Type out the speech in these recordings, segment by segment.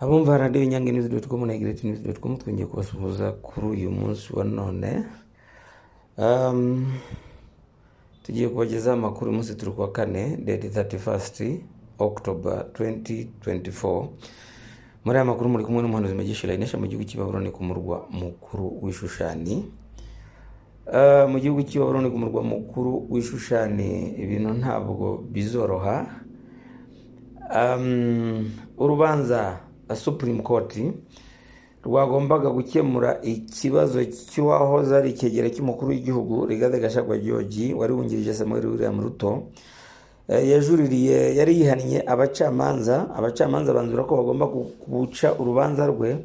abumva radiyo nyange nizi doti komu na egireti nizi doti komu twongeye kubasuhuza kuri uyu munsi wa none Um, tugiye kubagezaho amakuru uyu munsi turi kuwa kane deti thirty fasiti okutoba tuwenti tuwenti foru muri aya makuru muri kumwe n'umuhanuzi megishira inesha mu gihugu cy'i Babuloni ku murwa mukuru w'ishushani Uh, mu gihugu cy'i Babuloni ku murwa mukuru w'ishushani ibintu ntabwo bizoroha Um, urubanza uh, supreme court rwagombaga gukemura ikibazo cy'uwahoze ari ikegera cy'umukuru w'igihugu rigade gashagwa george wari wungirije samuel william ruto Eh, yajuririye yari yihannye abacamanza abacamanza banzura ko bagomba gu- guca urubanza rwe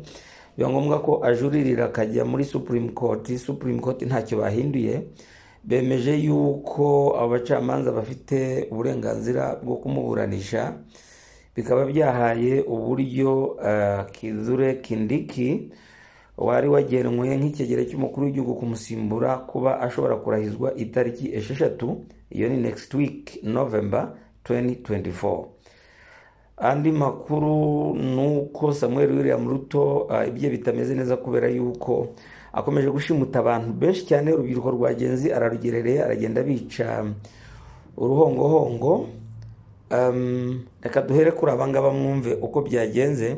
biba ngombwa ko ajuririra akajya muri supreme court supreme court ntacyo bahinduye bemeje yuko abo bacamanza bafite uburenganzira bwo kumuburanisha bikaba byahaye uburyo eh, kizure kindiki wari wagenwe nk'ikegera cy'umukuru w'igihugu kumusimbura kuba ashobora kurahizwa itariki esheshatu iyo ni next week november 2024 andi makuru ni uko samuel william ruto ah, ibye bitameze neza kubera yuko akomeje gushimuta abantu benshi cyane urubyiruko rwagenzi ararugerereye aragenda bica uruhongohongo Um, reka duhere kuri abangaba mwumve uko byagenze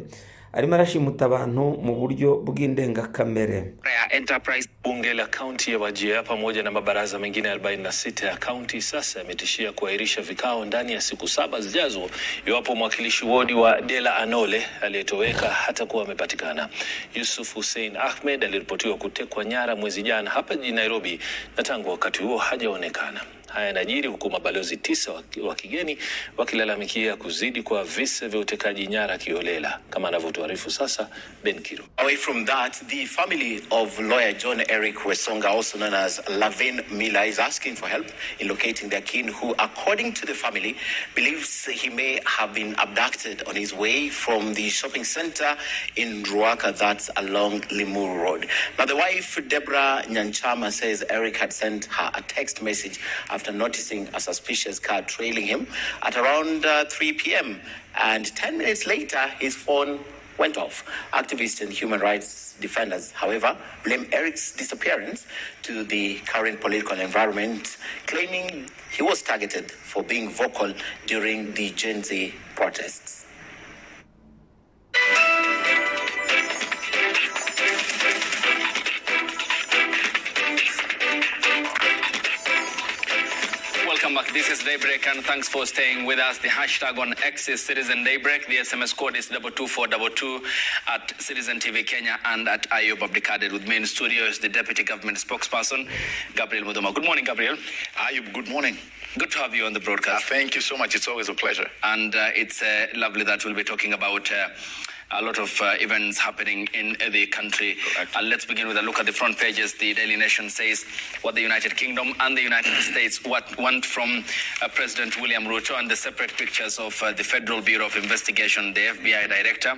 arimo arashimuta abantu mu buryo bw'indengakamere ya Enterprise. Bunge la kaunti ya Wajir pamoja na mabaraza mengine 46 ya kaunti sasa yametishia kuahirisha vikao ndani ya siku saba zijazo iwapo mwakilishi wodi wa Dela Anole aliyetoweka hatakuwa amepatikana. Yusuf Hussein Ahmed aliripotiwa kutekwa nyara mwezi jana hapa jijini Nairobi na tangu wakati huo hajaonekana. Haya yanajiri huku mabalozi tisa wa- wa kigeni wakilalamikia kuzidi kwa visa vya utekaji nyara kiolela, kama anavyotuarifu sasa Ben Kiro. Away from that, the family of lawyer John Eric Wesonga, also known as Lavin Miller, is asking for help in locating their kin, who, according to the family, believes he may have been abducted on his way from the shopping center in Ruaka, that's along Limuru Road. Now, the wife, Deborah Nyanchama, says Eric had sent her a text message after noticing a suspicious car trailing him at around uh, 3 p.m. And 10 minutes later, his phone went off. Activists and human rights defenders, however, blame Eric's disappearance to the current political environment, claiming he was targeted for being vocal during the Gen Z protests. Welcome back. This is Daybreak, and thanks for staying with us. The hashtag on X is Citizen Daybreak. The SMS code is 22422 at Citizen TV Kenya and at Ayob Abdikader. With me in studio is the Deputy Government Spokesperson, Gabriel Mudoma. Good morning, Gabriel. Ayub, good morning. Good to have you on the Uh, broadcast. thank you so much. It's always a pleasure. and uh, it's uh, lovely that we'll be talking about uh, a lot of uh, events happening in uh, the country. Correct. Uh, let's begin with a look at the front pages. The Daily Nation says what the United Kingdom and the United States what want from uh, President William Ruto, and the separate pictures of uh, the Federal Bureau of Investigation, the FBI director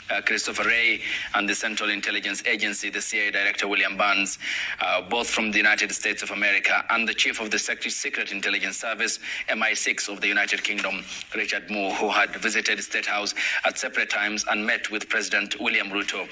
uh, Christopher Wray, and the Central Intelligence Agency, the CIA director William Burns, uh, both from the United States of America, and the chief of the Sec- Secret Intelligence Service, MI6 of the United Kingdom, Richard Moore, who had visited State House at separate times and met with President William Ruto.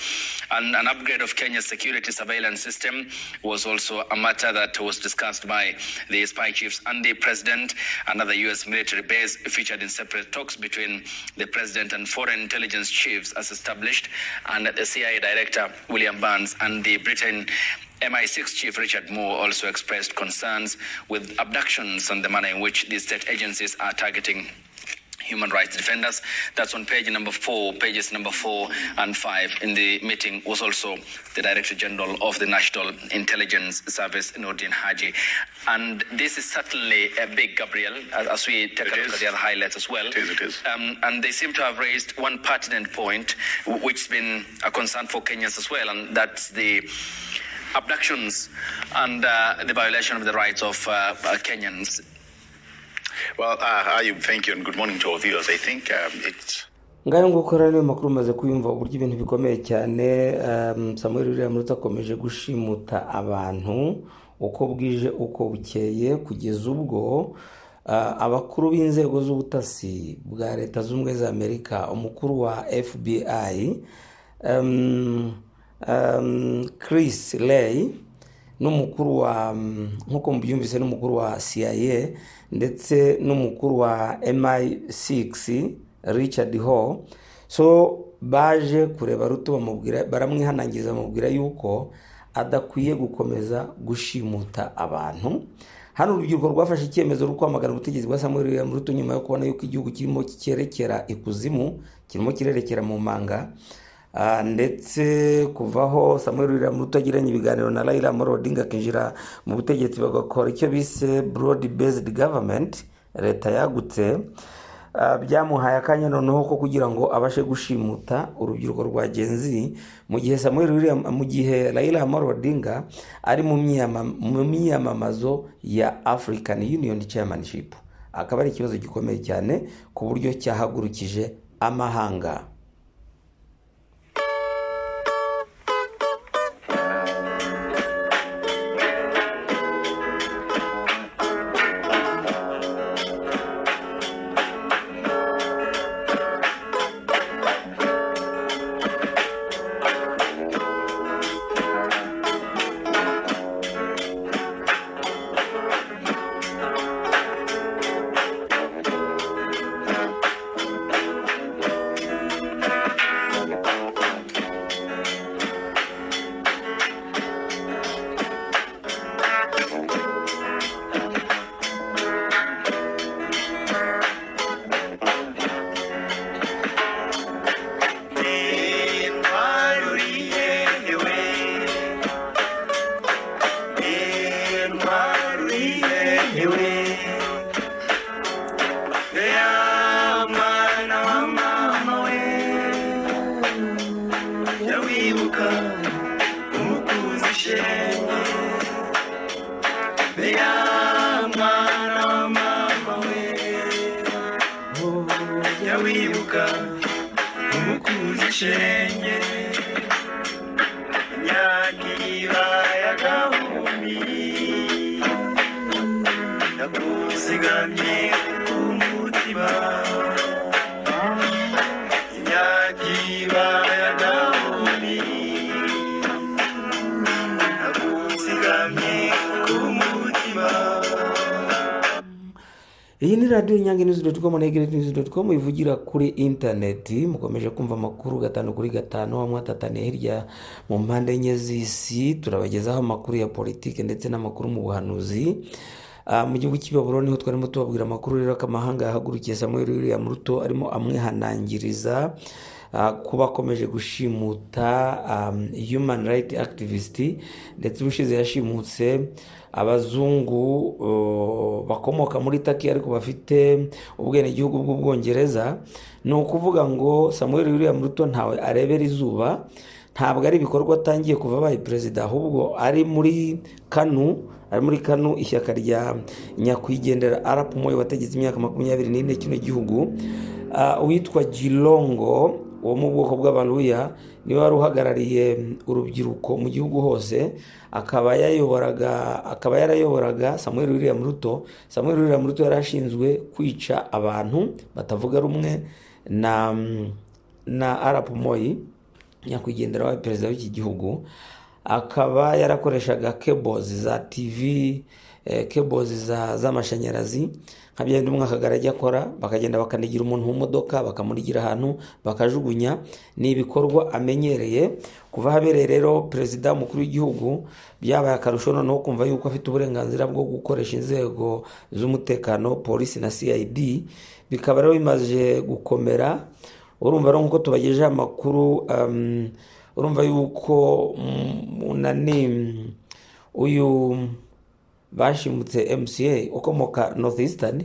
And an upgrade of Kenya's security surveillance system was also a matter that was discussed by the spy chiefs and the president. Another U.S. military base featured in separate talks between the president and foreign intelligence chiefs as established, and the CIA director William Burns and the Britain. MI6 Chief Richard Moore also expressed concerns with abductions and the manner in which the state agencies are targeting human rights defenders. That's on page number four, pages number four and five. In the meeting was also the Director General of the National Intelligence Service, Nordin Haji. And this is certainly a big, Gabriel, as, as we take a It look is. at the other highlights as well. It is, it is. Um, and they seem to have raised one pertinent point, w- which has been a concern for Kenyans as well, and that's the abductions and uh, the violation of the rights of uh, uh, Kenyans. Well, uh, Ayub, thank you, and good morning to our viewers. I think um, it's ngayo nguko rero niyo makuru umaze kuyumva uburyo ibintu bikomeye cyane um, samuel william ruto akomeje gushimuta abantu uko bwije uko bukeye kugeza ubwo Ah, abakuru b'inzego z'ubutasi bwa leta zunze ubumwe za amerika umukuru wa fbi um, um, chris lay n'umukuru wa mm, nk'uko mubyumvise n'umukuru wa cia ndetse n'umukuru wa mi6 richard hall so baje kureba ruto bamubwira baramwihanangiriza bamubwira yuko adakwiye gukomeza gushimuta abantu hano urubyiruko rwafashe icyemezo rwo kwamagana ubutegetsi bwa samuel william ruto nyuma yo kubona yuko igihugu kirimo cyerekera ikuzimu kirimo kirerekera mu manga Ah, ndetse kuvaho samuel william ruto yagiranye ibiganiro na raila amoro odinga akinjira mu butegetsi bagakora icyo bise broad based government leta yagutse Ah, byamuhaye akanya noneho ko kugira ngo abashe gushimuta urubyiruko rwa genzi mu gihe samuel william mu gihe raila amoro odinga ari mu myiyama- mu myiyamamazo ya african union chairmanship akaba ari ikibazo gikomeye cyane ku buryo cyahagurukije amahanga iyi ni radiyo nyange nizi doti komu na egireti nizi doti komu ivugira kuri interineti mukomeje kumva amakuru gatanu kuri gatanu hamwe atataniye hirya mu mpande enye z'isi turabagezaho amakuru ya politiki ndetse n'amakuru mu buhanuzi Ah, mu gihugu cy'i baburo niho twarimo tubabwira amakuru rero ko amahanga yahagurukiye samuel william ruto arimo amwihanangiriza ah, kuba akomeje gushimuta um, human right activist ndetse ubushize yashimutse abazungu uh, bakomoka muri taki ariko bafite ubwenegihugu bw'ubwongereza ni ukuvuga ngo samuel william ruto ntawe arebera izuba ntabwo ari ibikorwa atangiye kuva abaye perezida ahubwo ari muri kanu ari muri kanu ishyaka rya nyakwigendera arapu moyo wategetse imyaka makumyabiri n'ine kino gihugu Ah, uwitwa girongo wo mu bwoko bw'abaruya niwe wari uhagarariye urubyiruko mu gihugu hose akaba yayoboraga akaba yarayoboraga samuel william ruto samuel william ruto yari ashinzwe kwica abantu batavuga rumwe na na arapu moyi nyakwigendera wabaye perezida w'iki gihugu akaba yarakoreshaga kebozi za tv eh, kebozi za- z'amashanyarazi nka bya bindi umwakagari ajya akora bakagenda bakanigira umuntu mu modoka bakamurigira ahantu bakajugunya ni ibikorwa amenyereye kuva habereye rero perezida umukuru w'igihugu byabaye akarusho noneho kumva yuko afite uburenganzira bwo gukoresha inzego z'umutekano polisi na cid bikaba rero bimaze gukomera urumva rero nk'uko tubagejejeho amakuru um, urumva yuko mm, nani uyu bashimutse mca ukomoka north eastern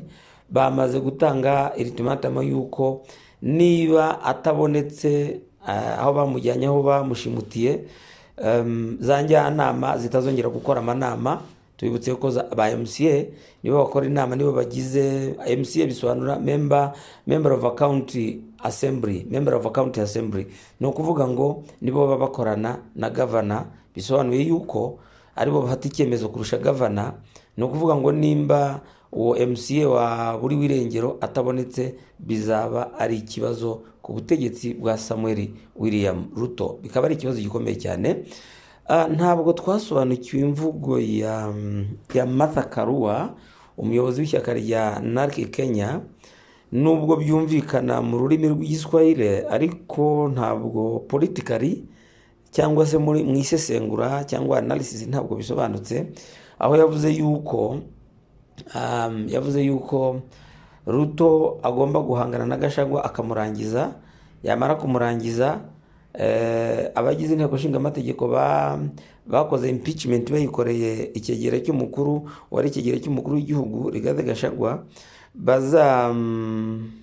bamaze gutanga iritimatama yuko niba atabonetse ah, aho bamujyanye aho bamushimutiye um, za njyanama zitazongera gukora amanama tubibutse ko za- ba mca nibo bakora inama nibo bagize mca bisobanura member member of a county assembly member of a county assembly ni ukuvuga ngo nibo baba bakorana na gavana bisobanuye yuko aribo bafata icyemezo kurusha gavana ni ukuvuga ngo nimba uwo mca wa buri w'irengero atabonetse bizaba ari ikibazo ku butegetsi bwa samuel william ruto bikaba ari ikibazo gikomeye cyane Ah, ntabwo twasobanukiwe imvugo ya ya martha karua umuyobozi w'ishyaka rya narc kenya nubwo byumvikana mu rurimi rw'igiswahire ariko ntabwo politikari cyangwa se muri mu isesengura cyangwa analysis ntabwo bisobanutse aho yavuze yuko um, yavuze yuko ruto agomba guhangana n'agashagwa akamurangiza yamara kumurangiza eh, abagize inteko nshingamategeko ba- bakoze impeachment bayikoreye ikegera cy'umukuru wari ikegera cy'umukuru w'igihugu rigade gashagwa baza mm,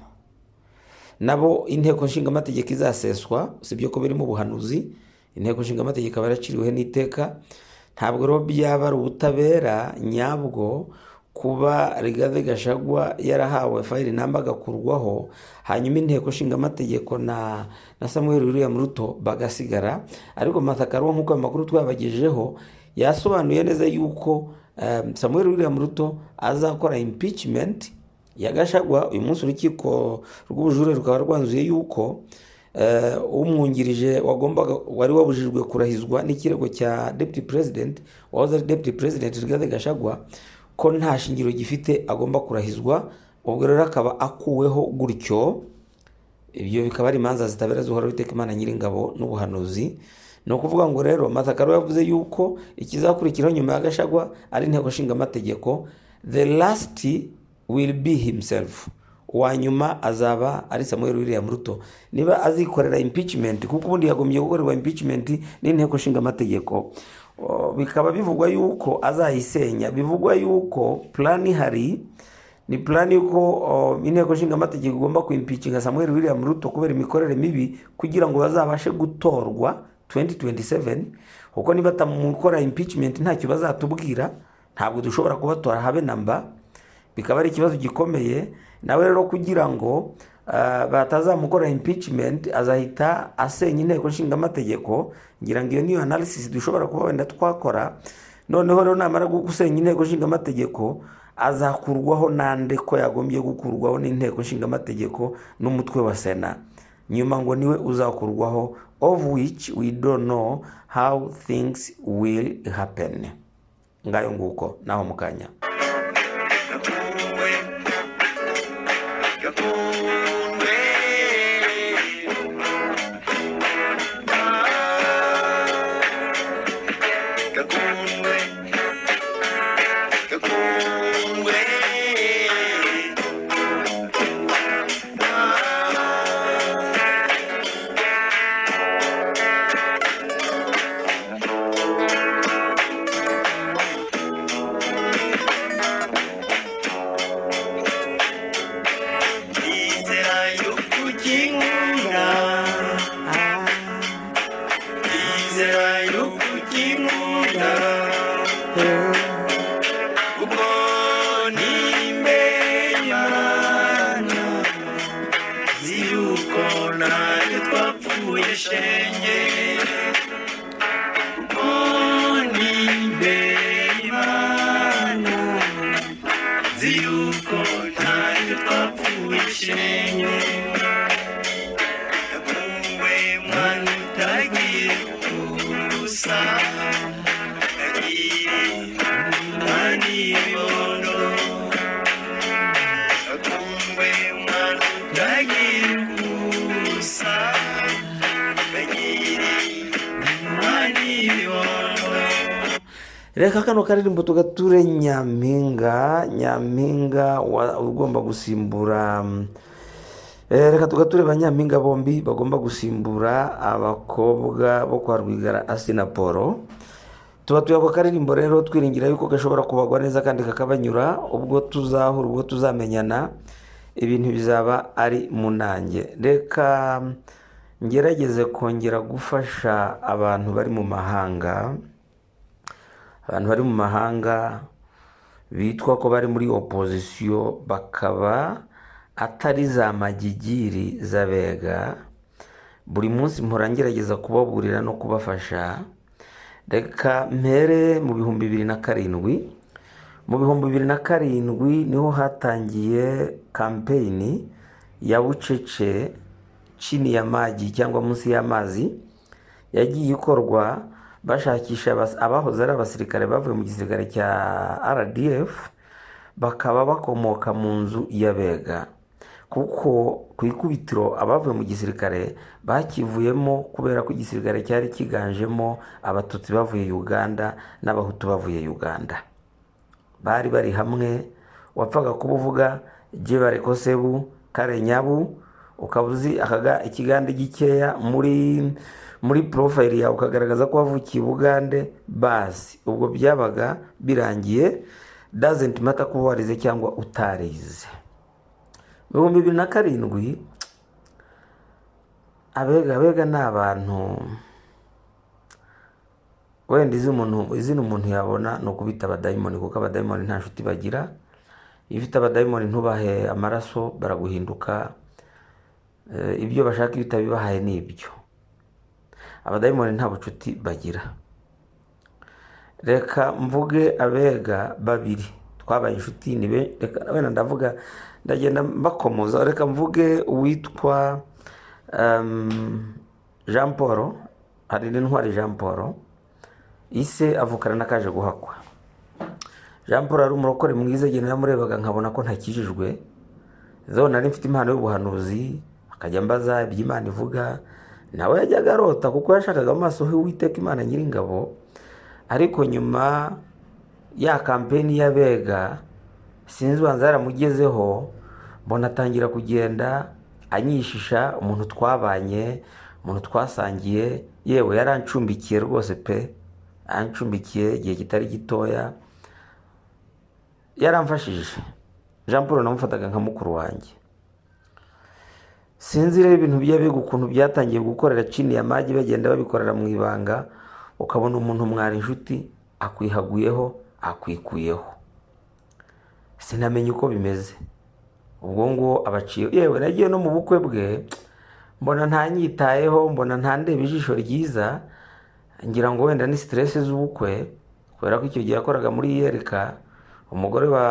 nabo inteko nshingamategeko izaseswa usibye ko biri mu buhanuzi inteko nshingamategeko aba yaraciriweho n'iteka ntabwo rero byaba ari ubutabera nyabwo kuba rigade gashagwa yarahawe fayiri namba agakurwaho hanyuma inteko nshingamategeko na na samuel william ruto bagasigara ariko matakaruwa nk'uko amakuru twabagejejeho yasobanuye neza yuko eh, samuel william ruto azakora impeachment yagashagwa uyu munsi urukiko rw'ubujurire rukaba rwanzuye yuko eh, umwungirije wagombaga wari wabujijwe kurahizwa n'ikirego cya deputy president wahoze ari deputy president rigade gashagwa ko nta shingiro gifite agomba kurahizwa ubwo rero akaba akuweho gutyo ibyo bikaba ari imanza zitabera zuhoraho iteka imana nyiringabo n'ubuhanuzi ni ukuvuga ngo rero matakaro yavuze yuko ikizakurikiraho nyuma ya gashagwa ari inteko nshingamategeko the last will be himself uwa nyuma azaba ari samuel william ruto niba azikorera impeachment kuko ubundi yagombye gukorerwa impeachment n'inteko nshingamategeko O, bikaba bivugwa yuko azayisenya bivugwa yuko plan ihari ni plan y'uko o, inteko nshingamategeko igomba kuimpikinga samuel william ruto kubera imikorere mibi kugira ngo bazabashe gutorwa 2027 kuko niba batamukora impeachment ntacyo bazatubwira ntabwo dushobora kubatora habe namba bikaba ari ikibazo gikomeye nawe rero kugira ngo ah, batazamukora impeachment azahita asenya inteko nshingamategeko ngira ngo iyo niyo analysis dushobora kuba wenda twakora noneho rero namara gu- gusenya inteko nshingamategeko azakurwaho nande ko yagombye gukurwaho n'inteko nshingamategeko n'umutwe wa sena nyuma ngo niwe uzakurwaho of which we don't know how things will happen ngayo nguko naho mu kanya reka kano karirimbo tugature nyampinga nyampinga wa- ugomba gusimbura mm, eh, reka tugature banyampinga bombi bagomba gusimbura abakobwa bo kwa rwigara asina polo tubatuye ako karirimbo rero twiringira yuko gashobora kubagwa neza kandi kakabanyura ubwo tuzahura ubwo tuzamenyana ibintu bizaba ari mu nanjye reka ngerageze kongera gufasha abantu bari mu mahanga abantu bari mu mahanga bitwa ko bari muri opozisiyo bakaba atari za magigiri z'abega buri munsi mpora ngerageza kubaburira no kubafasha reka mpere mu bihumbi bibiri na karindwi mu bihumbi bibiri na karindwi niho hatangiye kampeyini ya bucece chini ya maji cyangwa munsi y'amazi yagiye ikorwa bashakisha abas- abahoze ari abasirikare bavuye mu gisirikare cya rdf bakaba bakomoka mu nzu y'abega kuko ku ikubitiro abavuye mu gisirikare bakivuyemo kubera ko igisirikare cyari kiganjemo abatutsi bavuye uganda n'abahutu bavuye uganda bari bari hamwe wapfaga kuba uvuga jebare kosebu kare nyabu ukaba uzi akaga ikigande gikeya muri muri porofayiri yawe ukagaragaza ko wavukiye ubugande basi ubwo byabaga birangiye dazenti mata kuba warize cyangwa utarize mu bihumbi bibiri na karindwi abega abega ni abantu wenda izina umuntu izina umuntu yabona ni ukubita abadayimoni kuko abadayimoni nta nshuti bagira iyo ufite abadayimoni ntubahe amaraso baraguhinduka Eh, ibyo bashaka iyo utabibahaye ni ibyo abadayimoni nta bucuti bagira reka mvuge abega babiri twabaye inshuti ni be- reka wenda ndavuga ndagenda mbakomoza reka mvuge uwitwa em, jean paul hari n'intwari jean paul ise avukana n'akaje guhakwa jean paul ari umurokore mwiza igihe naramurebaga nkabona ko ntakijijwe zo nari mfite impano y'ubuhanuzi akajya mbaza ibyo imana ivuga nawe yajyaga arota kuko yashakaga amaso h'uwiteka imana nyiringabo ariko nyuma ya kampeni y'abega sinzi ubanza yaramugezeho mbona atangira kugenda anyishisha umuntu twabanye umuntu twasangiye yewe yarancumbikiye rwose pe ancumbikiye igihe kitari gitoya yaramfashije jean paul namufataga nka mukuru wanjye sinzi rero ibintu by'abiga ukuntu byatangiye gukorera cini ya magi bagenda babikorera mu ibanga ukabona umuntu mwari inshuti akwihaguyeho akwikuyeho sinamenye uko bimeze ubwo nguwo abaciye yewe nagiye no mu bukwe bwe mbona ntanyitayeho mbona ntandeba ijisho ryiza ngira ngo wenda ni siteresi z'ubukwe kubera ko icyo gihe yakoraga muri iyereka umugore wa,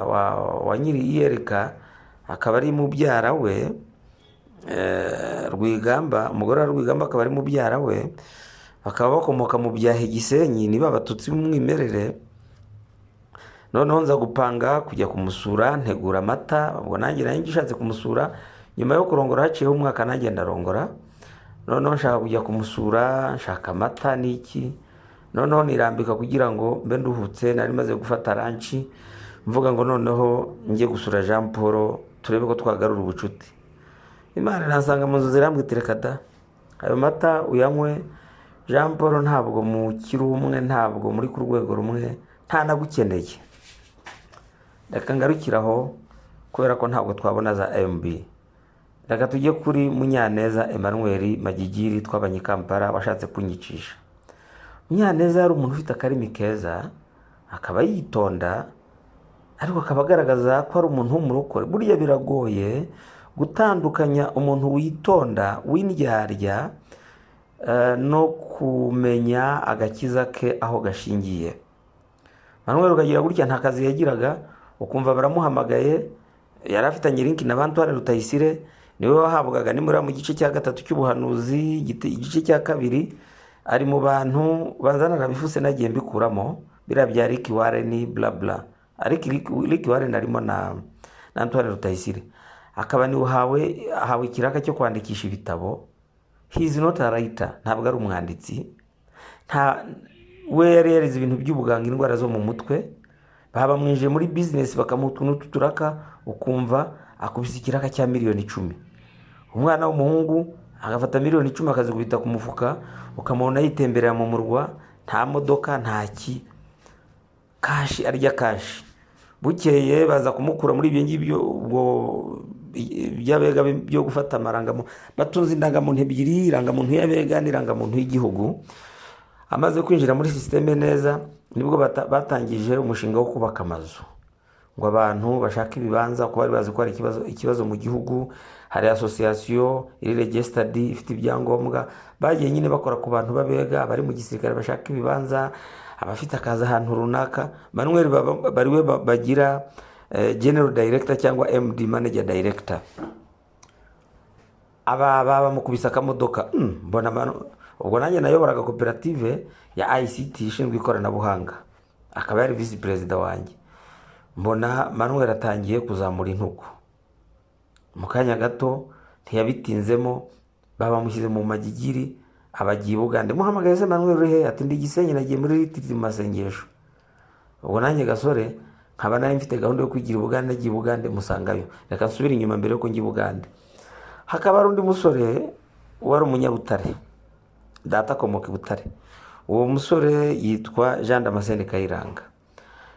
wa, wa nyiri iyereka akaba ari mubyara we eh, rwigamba umugore wa rwigamba akaba ari mubyara we bakaba bakomoka mu byahe gisenyi niba abatutsi b'umwimerere noneho nza gupanga kujya kumusura ntegura amata ubwo nanjye nari ngishatse kumusura nyuma yo kurongora haciyeho umwaka nanjye ndarongora noneho nshaka kujya kumusura nshaka amata n'iki noneho nirambika kugira ngo mbe nduhutse nari maze gufata ranci mvuga ngo noneho njye gusura jean paul turebe ko twagarura ubucuti imana irasanga mu nzu zirambwitireka da ayo mata uyanywe jean paul ntabwo mukiri umwe ntabwo muri ku rwego rumwe ntanagukeneye reka ngarukire aho kubera ko ntabwo twabona za mb reka tujye kuri munyaneza emmanuel magigiri twabanye i kampala washatse kunyicisha munyaneza yari umuntu ufite akarimi keza akaba yitonda ariko akaba agaragaza ko ari umuntu w'umurokore burya biragoye gutandukanya umuntu witonda w'indyarya eh, no kumenya agakiza ke aho gashingiye manuel ukagira gutya nta kazi yagiraga ukumva baramuhamagaye yari afitanye linki na bantuware rutayisire niwe wahabwaga nimura mu gice cya gatatu cy'ubuhanuzi igite- igice cya kabiri ari mu bantu bazana arabifuse nagiye mbikuramo biriya bya liki wareni blabla ariko liki wareni arimo na na antoine rutayisire akaba niwe uhawe ahawe ikiraka cyo kwandikisha ibitabo he is not a writer ntabwo ari umwanditsi nta we yari yarize ibintu by'ubuganga indwara zo mu mutwe babamwinjije muri bizinesi bakamuha utuntu tw'uturaka ukumva akubise ikiraka cya miliyoni icumi umwana w'umuhungu agafata miliyoni icumi akazikubita ku mufuka ukamubona yitemberera mu murwa nta modoka nta ki kashi arya kashi bukeye baza kumukura muri ibyo ngibyo ubwo by'abega byo gufata amarangamuntu batunze indangamuntu ebyiri irangamuntu y'abega n'irangamuntu y'igihugu amaze kwinjira muri sisiteme neza nibwo bata- batangije umushinga wo kubaka amazu ngo abantu bashake ibibanza kuko bari bazi ko hari ikibazo, ikibazo mu gihugu hari asosiyasiyo iri regisitadi ifite ibyangombwa bagiye nyine bakora ku bantu babega abari mu gisirikare bashaka ibibanza abafite akazi ahantu runaka manuel Baba- bariwe ba- bagira eh, general director cyangwa md manager director aba baba mukubise akamodoka "Mm, mbona manu-" ubwo nanjye nayoboraga koperative ya ict ishinzwe ikoranabuhanga akaba yari visi perezida wanjye mbona manuel atangiye kuzamura intugu mu kanya gato ntiyabitinzemo babamushyize mu magigiri abagiye i bugande muhamagaye se manuel uri he ati ndi gisenyi nagiye muri ritiri mu masengesho ubwo nanjye gasore nkaba nari mfite gahunda yo kwigira i bugande nagiye i bugande musangayo reka nsubire inyuma mbere yuko njya i bugande hakaba hari undi musore wari umunyabutare data akomoka i butare uwo musore yitwa jean damascene kayiranga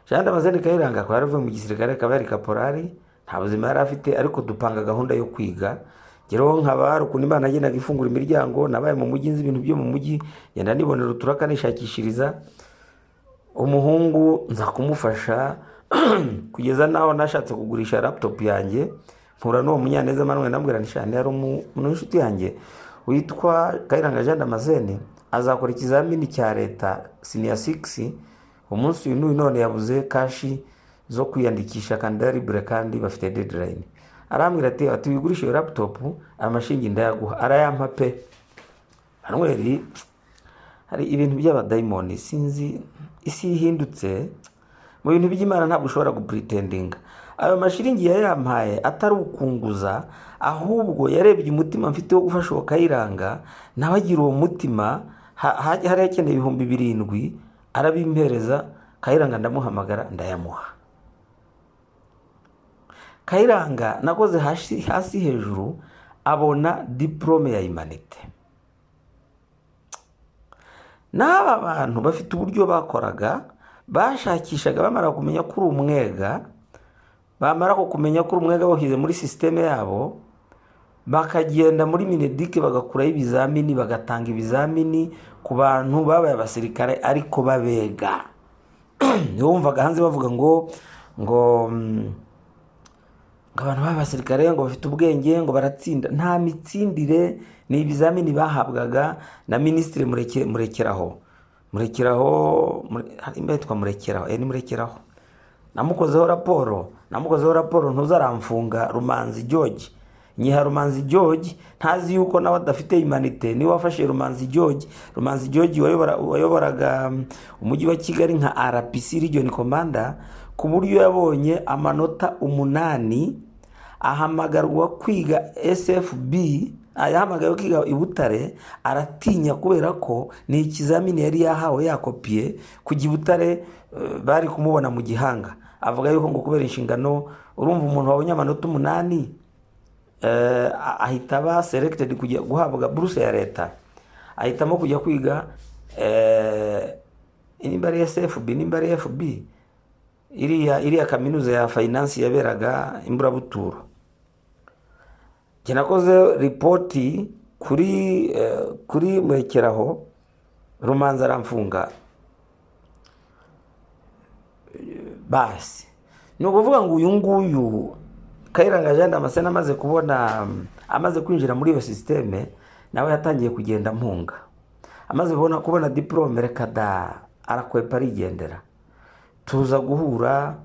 jean damascene kayiranga akaba yaravuye mu gisirikare akaba yari kaporari nta buzima yari afite ariko dupanga gahunda yo kwiga ngereho nkaba hari ukuntu imana yagendaga ifungura imiryango nabaye mu mujyi nzi ibintu byo mu mujyi ngenda nibonera uturaka nishakishiriza umuhungu nza kumufasha kugeza n'aho nashatse kugurisha laptop yanjye mpura n'uwo munyaneza manuwe ndambwira nishani yari umu- umuntu w'inshuti yanjye witwa kayiranga jean damascene azakora ikizamini cya leta siniya 6 umunsi uyu n'uyu none yabuze kashi zo kwiyandikisha kandida libure kandi bafite deadline arambwira ati ati wigurishe iyo laptop amashingi ndayaguha arayampa pe manuweli hari ibintu by'abadayimoni sinzi isi ihindutse mu bintu by'imana ntabwo ushobora gupuritendinga ayo mashiringi yari yampaye atari ukunguza ahubwo yarebye umutima mfite wo gufasha uwo kayiranga nawe agira uwo mutima ha- ha- hari akeneye ibihumbi birindwi arabimpereza kayiranga ndamuhamagara ndayamuha kayiranga nakoze hasi hasi hejuru abona diporome ya imanite n'aba bantu bafite uburyo bakoraga bashakishaga bamara kumenya ko uri umwega bamara ko kumenya ko uri umwega bawushyize muri sisiteme yabo bakagenda muri minedike bagakuraho ibizamini bagatanga ibizamini ku bantu babaye abasirikare ariko babega nibo wumvaga hanze bavuga ngo ngo mm, ngo abantu b'abasirikare ngo bafite ubwenge ngo baratsinda nta mitsindire ni ibizamini bahabwaga na minisitiri Mureke- murekeraho murekeraho Mure- hari imba yitwa murekeraho eh, ni murekeraho namukozeho raporo namukozeho raporo ntuzaramfunga rumanzi george nyiha rumanzi george ntazi yuko nawe adafite imanite niwe wafashe rumanzi george rumanzi george wayobora- wayoboraga um, umujyi wa kigali nka rpc region commander ku buryo yabonye amanota umunani ahamagarwa kwiga sfb ah, yahamagawe kwiga i butare aratinya kubera ko ni ikizamini yari yahawe yakopiye kujya i butare eh, bari kumubona mu gihanga avuga yuko ngo kubera inshingano urumva umuntu wabonye amanota umunani eh, a- ahita aba selected kujya guhabwa buruse ya leta ahitamo kujya kwiga eh, nimba ari sfb nimba ari fb iriya iriya kaminuza ya finance yaberaga imburabuturo njye nakoze ripoti kuri eh, kuri murekeraho rumanza aramfunga basi ni ukuvuga ngo uyu nguyu kayiranga jean damascene amaze kubona mm, amaze kwinjira muri iyo sisiteme nawe yatangiye kugenda ampunga amaze kubona, kubona diporome reka da arakwepa arigendera tuza guhura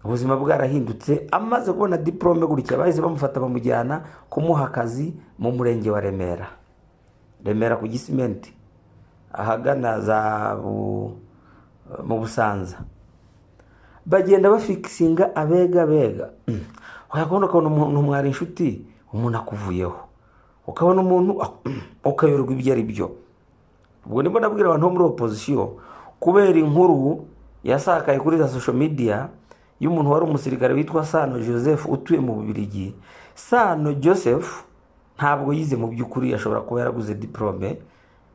ubuzima bwarahindutse amaze kubona diporome gutya bahise bamufata bamujyana kumuha akazi mu murenge wa remera remera ku gisimenti ahagana za Bu- mu busanza bagenda bafikisinga abega bega Mm. wakabona ukabona umuntu mwari inshuti umuntu akuvuyeho ukabona umuntu ak- Mm. ukayoberwa ibyo ari byo ubwo ndimo nabwira abantu bo muri opozisiyo kubera inkuru yasakaye kuri za social media y'umuntu wari umusirikare witwa sano joseph utuye mu bubirigi sano joseph ntabwo yize mu by'ukuri ashobora kuba yaraguze diplome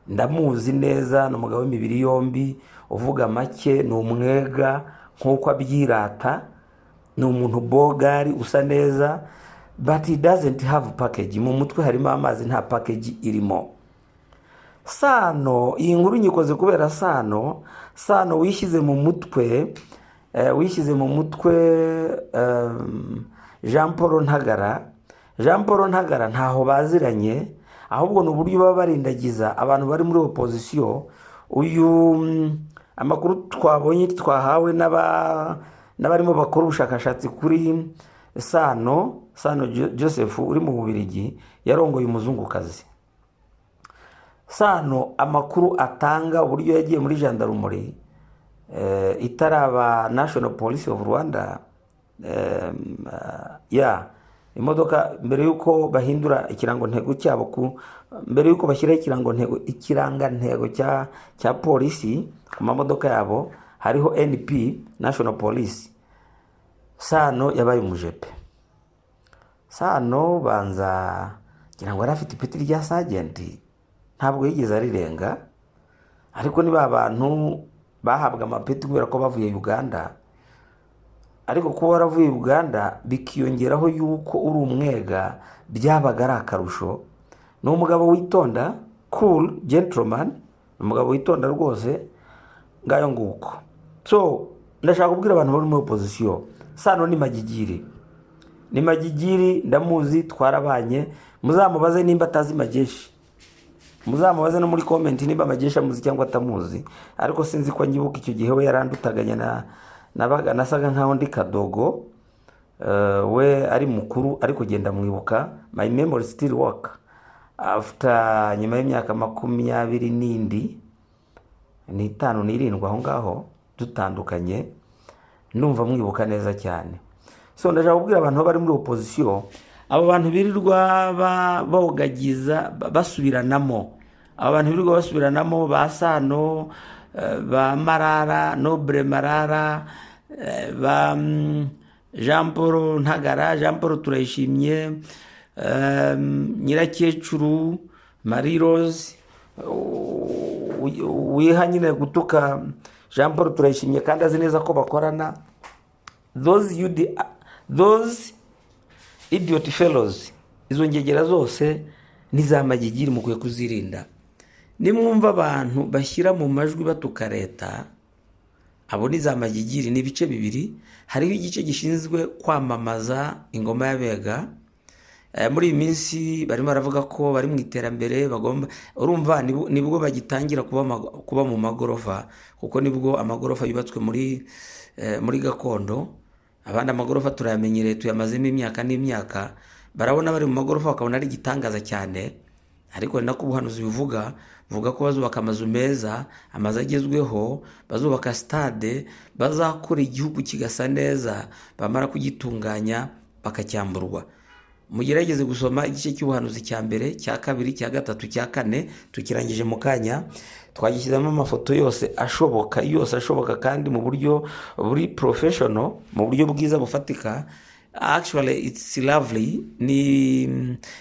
ndamuzi neza ni umugabo w'imibiri yombi uvuga make ni umwega nk'uko abyirata ni umuntu bogari usa neza but he doesn't have package mu mutwe harimo amazi nta package irimo sano iyi nkuru nyikoze kubera sano sano wishyize mu mutwe eh, wishyize mu mutwe em, jean paul ntagara jean paul ntagara ntaho baziranye ahubwo ni uburyo baba barindagiza abantu bari muri opozisiyo uyu mm, amakuru twabonye twahawe n'aba- n'abarimo bakora ubushakashatsi kuri sano sano Jo- joseph uri mu bubirigi yarongoye umuzungukazi sano amakuru atanga uburyo yagiye muri jandarumuri eh, itaraba national police of rwanda em, ah, ya imodoka mbere y'uko bahindura ikirango ntego cyabo ku mbere y'uko bashyiraho ikirango ntego ikirangantego cya cya polisi ku mamodoka yabo hariho np national police sano yabaye umujepe sano banza ngira ngo yari afite ipeti rya sajenti ntabwo yigeze arirenga ariko ni ba bantu bahabwa amapeti kubera ko bavuye uganda ariko kuba waravuye uganda bikiyongeraho yuko uri umwega byabaga ari akarusho ni umugabo witonda cool gentleman ni umugabo witonda rwose ngayo nguko so ndashaka kubwira abantu bari muri opozisiyo sano ni magigiri ni magigiri ndamuzi twarabanye muzamubaze nimba atazi mageshi muzamubaze no muri komenti niba amagesha amuzi cyangwa atamuzi ariko sinzi ko nyibuka icyo gihe we yarandutaganya na nabaga nasaga nkaho ndi kadogo Eh, we ari mukuru ariko genda mwibuka my memory still work after nyuma y'imyaka makumyabiri n'indi n'itanu n'irindwi aho ngaho dutandukanye ndumva mwibuka neza cyane so ndashaka kubwira abantu bari muri opozisiyo abo bantu birirwa ba- bogagiza ba- basubiranamo abo bantu birirwa basubiranamo ba sano eh, ba marara nobure marara eh, ba mm, jean paul ntagara jean paul turayishimye eh, nyirakecuru marie rose u- wiha nyine gutuka jean paul turayishimye kandi azi neza ko bakorana those yudi those idiot fellows izo ngegera zose ni za magigiri mukwiye kuzirinda nimwumva abantu bashyira mu majwi batuka leta abo ni za magigiri ni ibice bibiri hariho igice gishinzwe kwamamaza ingoma y'abega Eh, muri iyi minsi barimo baravuga ko bari mu iterambere bagomba urumva nibwo- nibwo bagitangira kuba ama- kuba mu magorofa kuko nibwo amagorofa yubatswe muri eh, muri gakondo abandi amagorofa turayamenyereye tuyamazemo imyaka n'imyaka barabona bari mu magorofa bakabona ari igitangaza cyane ariko ni nako ubuhanuzi buvuga buvuga ko bazubaka amazu meza amazu agezweho bazubaka sitade bazakora igihugu kigasa neza bamara kugitunganya bakacyamburwa mugerageze gusoma igice cy'ubuhanuzi cya mbere cya kabiri cya gatatu cya kane tukirangije mu kanya twagishyizemo amafoto yose ashoboka yose ashoboka kandi mu buryo buri porofeshono mu buryo bwiza bufatika actually it's lovely ni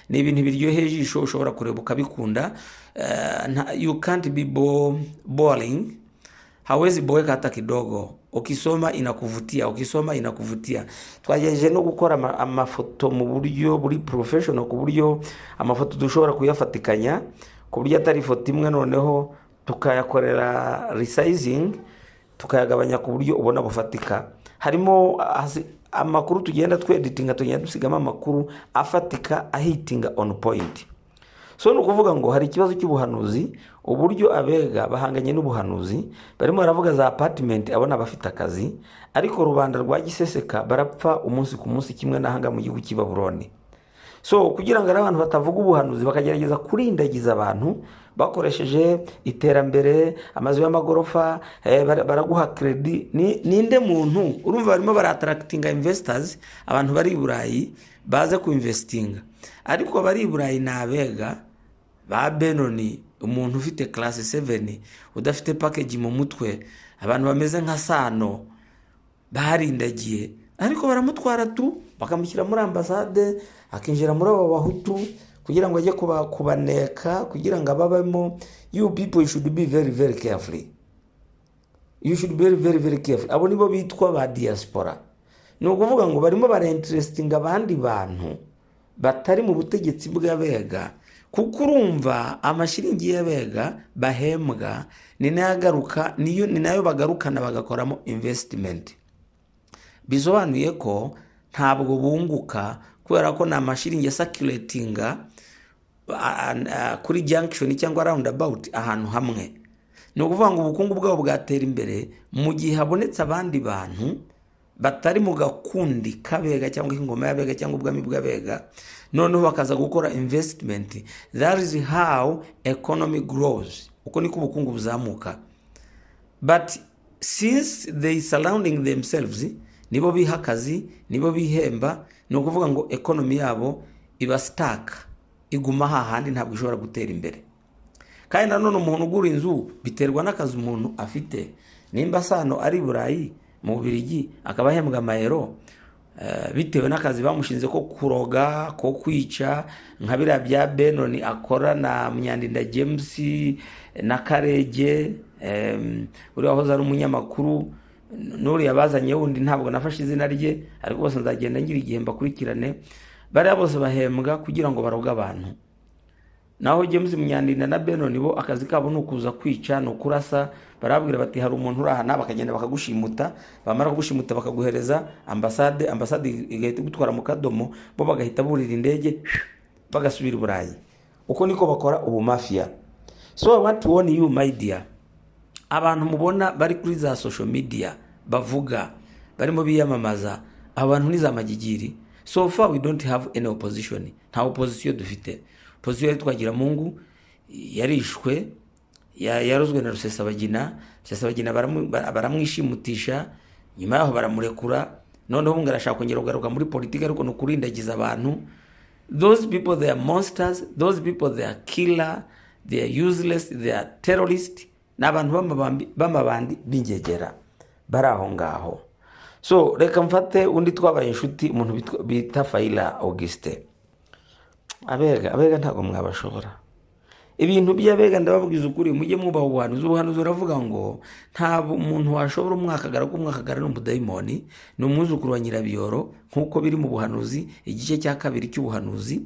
ni ibintu biryoheye ijisho ushobora kureba ukabikunda Eh, nta- you can't be bo- boring hawezi boeka hata kidogo ukisoma inakuvutia ukisoma inakuvutia twagerageje no gukora ama- amafoto mu buryo buri professional ku buryo amafoto dushobora kuyafatikanya ku buryo atari ifoto imwe noneho tukayakorera resizing tukayagabanya ku buryo ubona bufatika harimo hasi- amakuru tugenda tweditinga tugenda dusigamo amakuru afatika ahitinga on point so ni ukuvuga ngo hari ikibazo cy'ubuhanuzi uburyo abega bahanganye n'ubuhanuzi barimo baravuga za apatimenti abona bafite akazi ariko rubanda rwa giseseka barapfa umunsi ku munsi kimwe n'ahanga mu gihugu cy'i baburoni so kugira ngo ari abantu batavuga ubuhanuzi bakagerageza kurindagiza abantu bakoresheje iterambere amazu y'amagorofa eh, bara- baraguha kredi Ni- ninde muntu urumva barimo baratarakitinga investors abantu bari i burayi baze kuinvestinga ariko abari i burayi ni abega ba benoni umuntu ufite class 7 udafite package mu mutwe abantu bameze nka sano barindagiye ariko baramutwara tu bakamushyira muri ambasade akinjira muri abo bahutu kugira ngo ajye kuba- kubaneka kugira ngo ababemo you people should be very very carefully you should be very very very careful abo nibo bitwa ba diaspora ni ukuvuga ngo barimo barinterestinga abandi bantu batari mu butegetsi bw'abega kuko urumva amashiringi y'abega bahembwa ni nayo agaruka niyo- ni nayo bagarukana bagakoramo investment bisobanuye ko ntabwo bunguka kubera ko ni amashiringi asakiratinga kuri junction cyangwa round about ahantu hamwe ni ukuvuga ngo ubukungu bwabo bwatera imbere mu gihe habonetse abandi bantu batari mu gakundi k'abega cyangwa ingoma y'abega cyangwa ubwami bw'abega noneho bakaza gukora investment that is how economy grows uko niko ubukungu buzamuka but since they surrounding themselves nibo biha akazi nibo bihemba ni ukuvuga ngo economy yabo iba sitaka iguma hahandi ntabwo ishobora gutera imbere kandi nanone umuntu ugura inzu biterwa n'akazi umuntu afite nimba sano ari i burayi mu bubirigi akaba ahembwa amayero eh, bitewe n'akazi bamushinze ko kuroga ko kwica nka biriya bya benoni akora na myandinda james na karege em, uriya wahoze ari umunyamakuru n'uriya bazanye wundi ntabwo nafashe izina rye ariko bose nzagenda ngira igihe mbakurikirane bariya bose bahembwa kugira ngo baroge abantu naho James Munyandinda na Benoni bo akazi kabo ni ukuza kwica ni ukurasa barabwira bati hari umuntu uri aha bakagenda bakagushimuta bamara kugushimuta bakaguhereza ambasade ambasade igahita igutwara mu kadomo bo bagahita burira indege bagasubira i burayi uko niko bakora ubu mafiya so I want to warn you my dear abantu mubona bari kuri za social media bavuga barimo biyamamaza aba bantu ni za magigiri so far we don't have any opposition nta opposition dufite opposition yari twagiramungu yarishwe ya- yarozwe na rusesabagina rusesabagina baramu- ba- baramwishimutisha nyuma yaho baramurekura noneho ngo arashaka kongera kugaruka muri politiki ariko ni ukurindagiza abantu those people they are monsters those people they are killer they are useless they are terrorist ni abantu b'amabambi- b'amabandi b'ingegera bari aho ngaho so reka mfate undi twabaye inshuti umuntu bitwa- bita fayila augustin abega abega ntabwo mwabashobora ibintu by'abega ndababwiza ukuri mujye mwubaha ubuhanuzi ubuhanuzi buravuga ngo nta bu- umuntu washobora umwakagara ko umwakagara ni umudayimoni ni umwuzukuru wa nyirabiyoro nk'uko biri mu buhanuzi igice cya kabiri cy'ubuhanuzi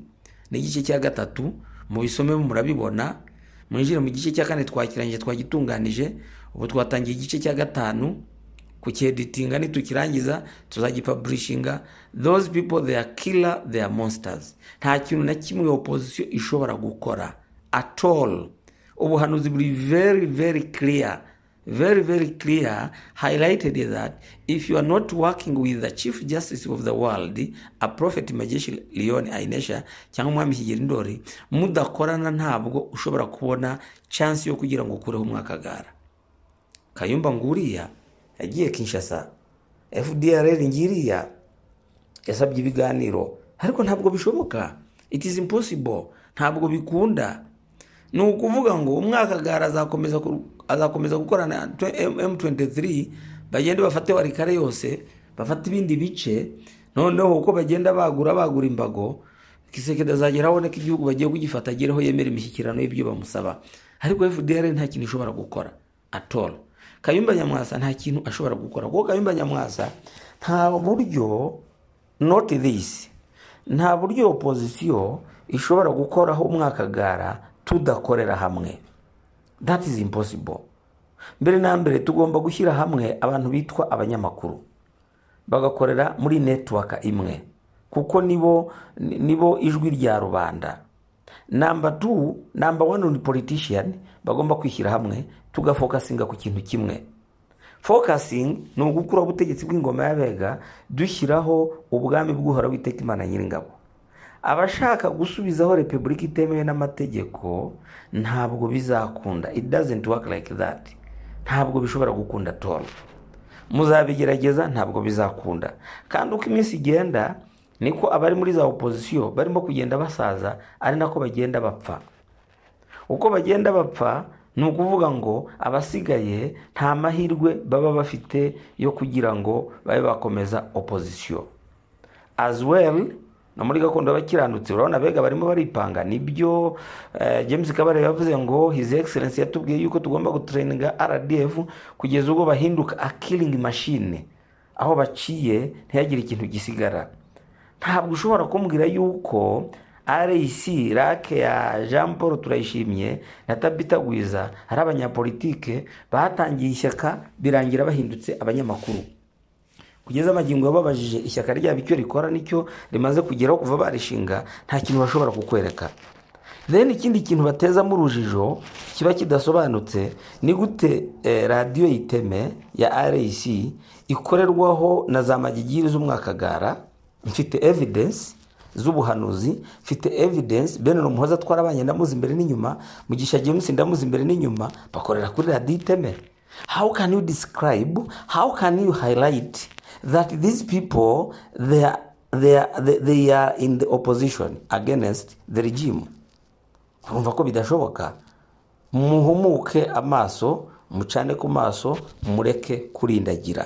n'igice cya gatatu mubisome murabibona mwinjire mu gice cya kane twakirangije twagitunganije ubu twatangiye igice cya gatanu kucyeditinga nitukirangiza tuzagipaburishinga those people they are killer they are monsters nta kintu na kimwe opposition ishobora gukora at all ubuhanuzi buri very very clear very very clear highlighted that if you are not working with the chief justice of the world a prophet majesha leon ainesha cyangwa umwami kigeri ndori mudakorana ntabwo ushobora kubona chance yo kugira ngo ukureho umwakagara kayumba nguriya yagiye kinshasa fdrr ngiriya yasabye ibiganiro ariko ntabwo bishoboka it is impossible ntabwo bikunda ni ukuvuga ngo umwakagara azakomeza ku- azakomeza gukorana na twe- M- m23 bagende bafate warikare yose bafate ibindi bice noneho uko bagenda bagura bagura imbago kisekedi azagera abone ko igihugu bagiye kugifata agereho yemera imishyikirano y'ibyo bamusaba ariko fdr nta kintu ishobora gukora atoro kayumba nyamwasa nta kintu ashobora gukora kuko kayumba nyamwasa nta buryo not this nta buryo opozisiyo ishobora gukoraho umwakagara tudakorera hamwe that is impossible mbere na mbere tugomba gushyira hamwe abantu bitwa abanyamakuru bagakorera muri network imwe kuko nibo ni- nibo ijwi rya rubanda namba tu namba wani ni politician bagomba kwishyira hamwe tugafokasinga ku kintu kimwe fokasingi ni ugukuraho ubutegetsi bw'ingoma y'abega dushyiraho ubwami bw'uhoraho witeka imana nyiringabo abashaka gusubizaho repubulika itemewe n'amategeko ntabwo bizakunda it doesn't work like that ntabwo bishobora gukunda toro muzabigerageza ntabwo bizakunda kandi uko iminsi igenda niko abari muri za opozisiyo barimo kugenda basaza ari nako bagenda bapfa uko bagenda bapfa ni ukuvuga ngo abasigaye nta mahirwe baba bafite yo kugira ngo babe bakomeza opozisiyo as well no muri gakondo y'abakiranutsi urabona abega barimo baripanga nibyo eh, james kabarebe yavuze ngo his excellence yatubwiye yuko tugomba gutraininga rdf kugeza ubwo bahinduka a killing machine aho baciye ntihagire ikintu gisigara ntabwo ushobora kumbwira yuko RAC rake ya Jean Paul Turayishimye na Tabita Gwiza ari abanyapolitike batangiye ishyaka birangira bahindutse abanyamakuru kugeza amagingo yababajije ishyaka ryabo icyo rikora nicyo rimaze kugeraho kuva barishinga nta kintu bashobora kukwereka rero ikindi kintu batezamo urujijo kiba kidasobanutse ni gute eh, radiyo iteme ya rec ikorerwaho na za magigiri z'umwakagara mfite evidence z'ubuhanuzi mfite evidence bene umuhoza twarabanye ndamuzi imbere n'inyuma mugisha james ndamuzi imbere n'inyuma bakorera kuri radiyo iteme how can you describe how can you highlight that these people they are, they are, they, they are in the opposition against the regime urumva ko bidashoboka muhumuke amaso mucane ku maso mureke kurindagira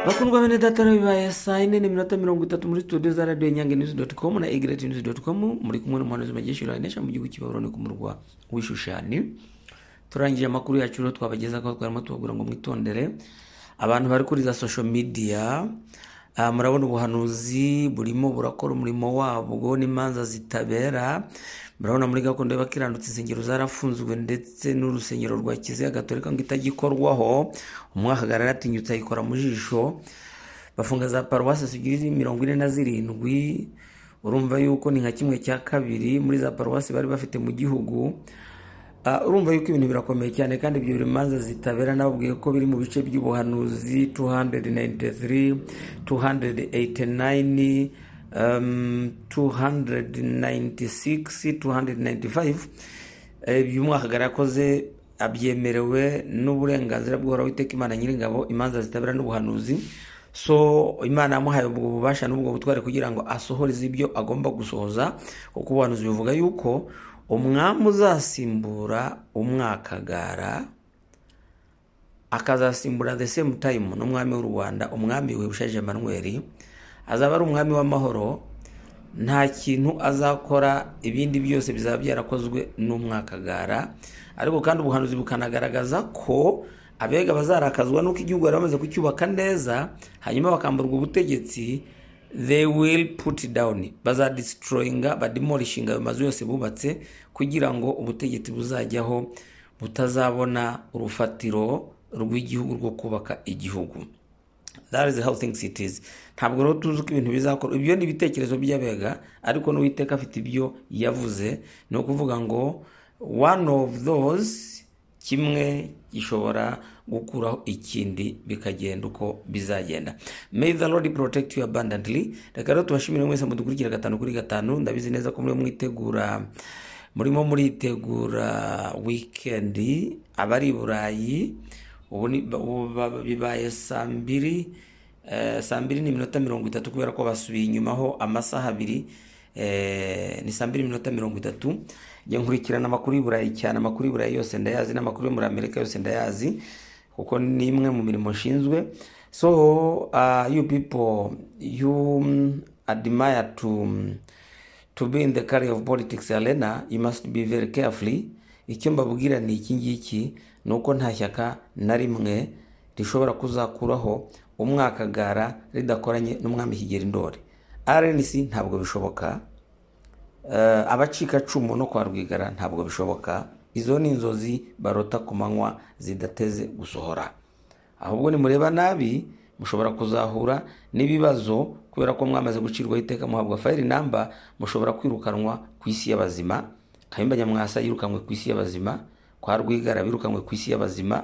bakundwa bene data bibaye saa yine n'iminota mirongo itatu muri studio za radiyo nyange nizi doti komu na egireti nizi doti komu muri kumwe n'umuhanuzi magishyura nesha mu gihugu cy'ibaburoni ku murwa w'ishushani turangije amakuru yacu rero twabageza ko twarimo tubabwira ngo mwitondere abantu bari kuri za social media Ah, murabona ubuhanuzi burimo burakora umurimo wabwo n'imanza zitabera murabona muri gakondo y'abakiranutse insengero zarafunzwe ndetse n'urusengero rwa kiziya gatolika ngo itagikorwaho umwakagara yaratinyutse ayikora mu jisho bafunga za paruwasi zigiri mirongo ine na zirindwi urumva yuko ni nka kimwe cya kabiri muri za paruwasi bari bafite mu gihugu Ah, urumva yuko ibintu birakomeye cyane kandi ibyo biri mu manza zitabera nababwiye ko biri mu bice by'ubuhanuzi 293 289 um, 296 295 Eh, ibyo umwakagara yakoze abyemerewe n'uburenganzira bw'uhoraho iteka imana nyiringabo imanza zitabera n'ubuhanuzi so imana yamuhaye ubwo bubasha n'ubwo butware kugira ngo asohoreze ibyo agomba gusohoza kuko ubuhanuzi buvuga yuko umwami uzasimbura umwakagara akazasimbura the same time n'umwami w'u rwanda umwami wibushaje emmanuel azaba ari umwami w'amahoro nta kintu azakora ibindi byose bizaba byarakozwe n'umwakagara ariko kandi ubuhanuzi bukanagaragaza ko abega bazarakazwa n'uko igihugu bari bamaze kucyubaka neza hanyuma bakamburwa ubutegetsi they will put down bazadestroyinga bademolishinga ayo mazu yose bubatse kugira ngo ubutegetsi buzajyaho butazabona urufatiro rw'igihugu rwo kubaka igihugu that is how things it is ntabwo rero tuzi uko ibintu bizakora ibyo ni ibitekerezo by'abega ariko n'uwiteka afite ibyo yavuze ni ukuvuga ngo one of those kimwe gishobora gukuraho ikindi bikagenda uko bizagenda may the lord protect you abundantly reka rero tubashimire mwese mudukurikira gatanu kuri gatanu ndabizi neza ko muri mwitegura murimo muritegura wikendi abari i burayi ubu ni- ubu ba- bibaye saa mbiri eh, saa mbiri n'iminota mirongo itatu kubera ko basubiye inyumaho amasaha abiri eh, ni saa mbiri n'iminota mirongo itatu njya nkurikirana amakuru y'i burayi cyane amakuru y'i burayi yose ndayazi n'amakuru yo muri amerika yose ndayazi kuko ni imwe mu mirimo nshinzwe so uh, you people you mm, admire to mm, to be in the career of politics arena you must be very carefully icyo mbabwira ni iki ngiki ni uko nta shyaka na rimwe rishobora kuzakuraho umwakagara ridakoranye n'umwami kigeri ndori rnc ntabwo bishoboka Eh, abacikacumu no kwa rwigara ntabwo bishoboka izo ni inzozi barota ku manywa zidateze gusohora ahubwo nimureba nabi mushobora kuzahura n'ibibazo kubera ko mwamaze gucirwaho iteka muhabwa fayiri namba mushobora kwirukanwa ku isi y'abazima kayumba nyamwasa yirukanwe ku isi y'abazima kwa rwigara birukanwe ku isi y'abazima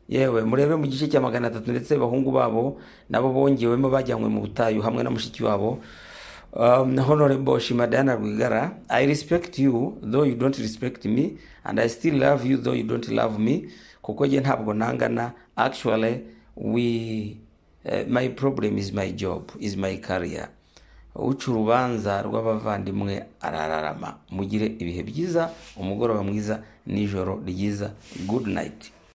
yewe murebe mu gice cya magana atatu ndetse abahungu babo nabo bongewemo bajyanywe mu butayu hamwe na mushiki wabo um, honorable shima diana rwigara i respect you though you don't respect me and i still love you though you don't love me kuko jye ntabwo nangana actually we uh, my problem is my job is my career uca urubanza rw'abavandimwe arararama mugire ibihe byiza umugoroba mwiza nijoro ryiza good night